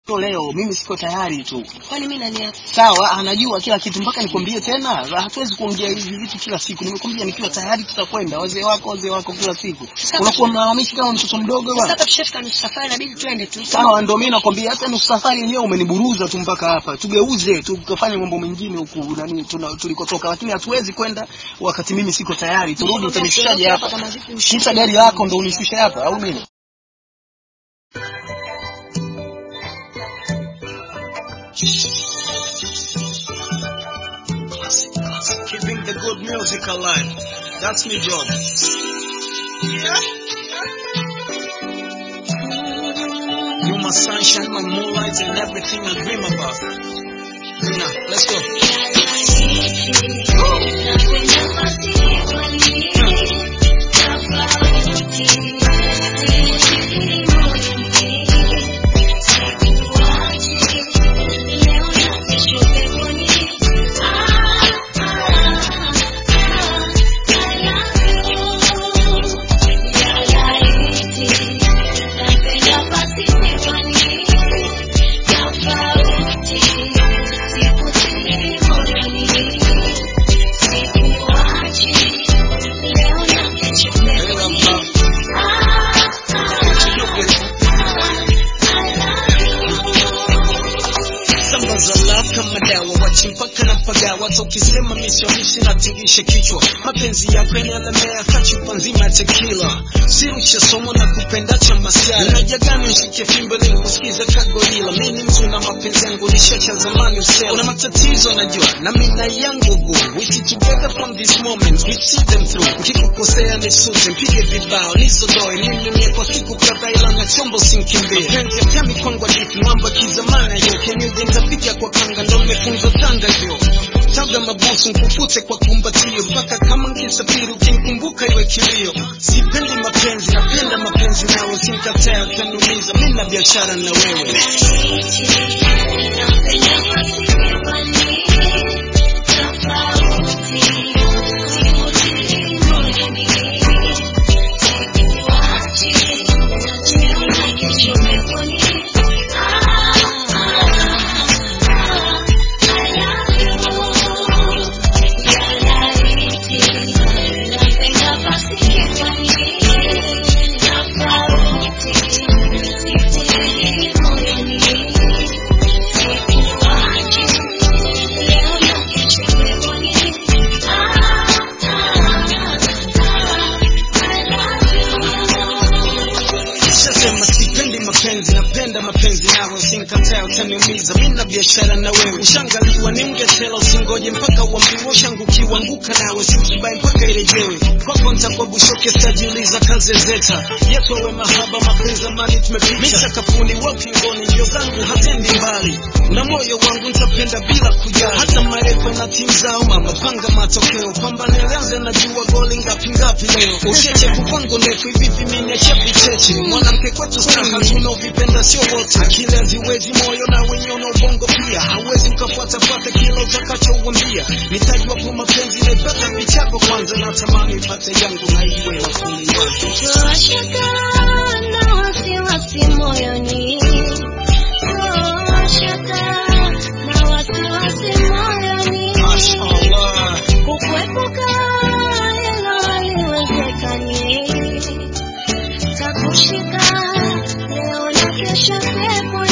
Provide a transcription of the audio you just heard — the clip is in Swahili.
leo mimi siko tayari tu. Kwani mimi nani hapa? Sawa, anajua kila kitu mpaka nikwambie tena. Hatuwezi kuongea hivi vitu kila siku. Nimekwambia nikiwa tayari tutakwenda. Wazee wako, wazee wako kila siku. Unakuwa mlalamishi kama mtoto mdogo bwana. Sasa tushafika nusu safari inabidi twende tu. Sawa, ndio mimi nakwambia hata nusu safari yenyewe umeniburuza tu mpaka hapa. Tugeuze tukafanye mambo mengine huku nani tuna- tulikotoka, lakini hatuwezi kwenda wakati mimi siko tayari. Turudi, utanishushaje hapa? Kama vipi Shika gari lako ndo unishushe hapa au nini? Keeping the good music alive. That's my job. You my sunshine, my moonlight, and everything I dream about. Lina, let's go. Sambaza love kama dawa, wachi mpaka na pagawa. Hata ukisema misionishi natingisha kichwa. Mapenzi yako yanalemea kachupa nzima ya tequila. Sirusha somo na kupenda cha masiara. Unajagani nishike fimbo ili kusikiza kagorila. Mimi ni mtu na mapenzi yangu nishacha zamani usela. Una matatizo najua na mimi na yangu gu. We sit together from this moment, we see them through. Ukikukosea nisute, mpige vibao, nizodoe. Mimi kwa siku kadhaa ila na chombo sinkimbie. Penzi ya kami kwangu hadithi, mwamba kizamani yo. Kenyuge nitapiga kwa kanga, ndo nimefunza tanga yo. Taga mabusu nkufute kwa kumbatio, mpaka kama nkisafiri ukinikumbuka iwe kilio. Sipendi mapenzi, napenda mapenzi nawe, sinkataa utaniumiza, mimi na biashara na wewe. Sasema sipendi mapenzi, napenda mapenzi nawe, usinikataa utaniumiza, mimi na biashara na wewe. Ushangaliwa ni ungetela, usingoje mpaka uambiwe, ushangukiwa anguka nawe, siukibai mpaka irejewe. Kwako nitakuwa bushoke, sitajiuliza kazi zeta yetu, awe mahaba, mapenzi amani tumepita, mimi sakafuni, wewe ukingoni, njio zangu hazendi mbali, na moyo wangu nitapenda bila kujali, hata marefa na timu zao, mama panga matokeo, pambane lianze, najua goli ngapi ngapi leo, ucheche kupango ndefu hivi vimine vicheche, mwanamke kwetu sana tunaovipenda sio wote, akili haziwezi moyo na wenye una ubongo pia, hauwezi ukafuata fuata kila utakachouambia, nitajua kwa mapenzi naipata vichako kwanza, na tamani ipate yangu na iwe ya kuliwa Toa shaka na wasiwasi moyoni, toa shaka na wasiwasi moyoni, Mashallah. kukuepuka hilo haliwezekani, takushika leo na kesho peponi.